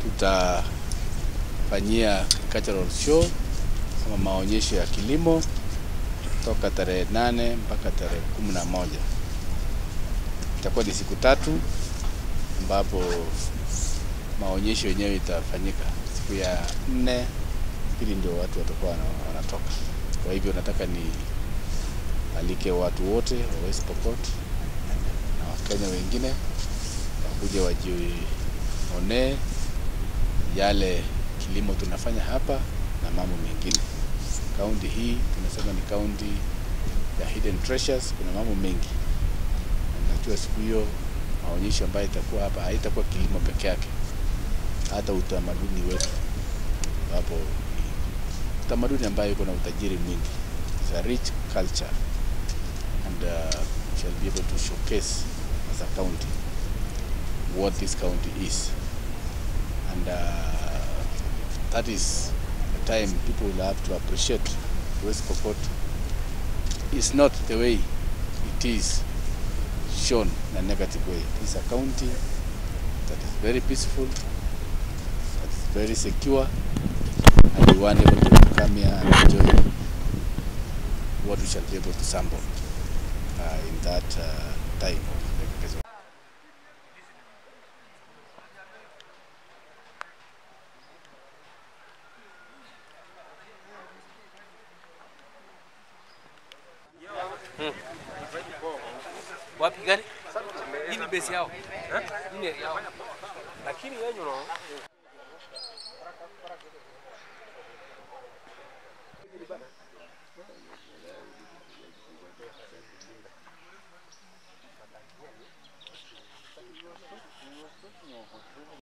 tutafanyia cultural show ama maonyesho ya kilimo toka tarehe nane mpaka tarehe kumi na moja. Itakuwa ni siku tatu ambapo maonyesho yenyewe itafanyika. Siku ya nne pili ndio watu watakuwa wana- wanatoka. Kwa hivyo nataka ni alike watu wote wa West Pokot na Wakenya wengine wakuje wajionee yale kilimo tunafanya hapa na mambo mengine. Kaunti hii tunasema ni kaunti ya hidden treasures, kuna mambo mengi. Na Najua siku hiyo maonyesho ambayo itakuwa hapa haitakuwa kilimo peke yake, hata utamaduni wetu, ambapo ni utamaduni ambayo iko na utajiri mwingi. It's a rich culture and uh, we shall be able to showcase as a county what this county is. And uh, that is the time people will have to appreciate West Pokot is not the way it is shown in a negative way. It is a county that is very peaceful, that is very secure, and we want able to come here and enjoy what we shall be able to sample uh, in that uh, time of the Wapi gani? Hii ni base yao. Hii ni yao. lakini yenyu no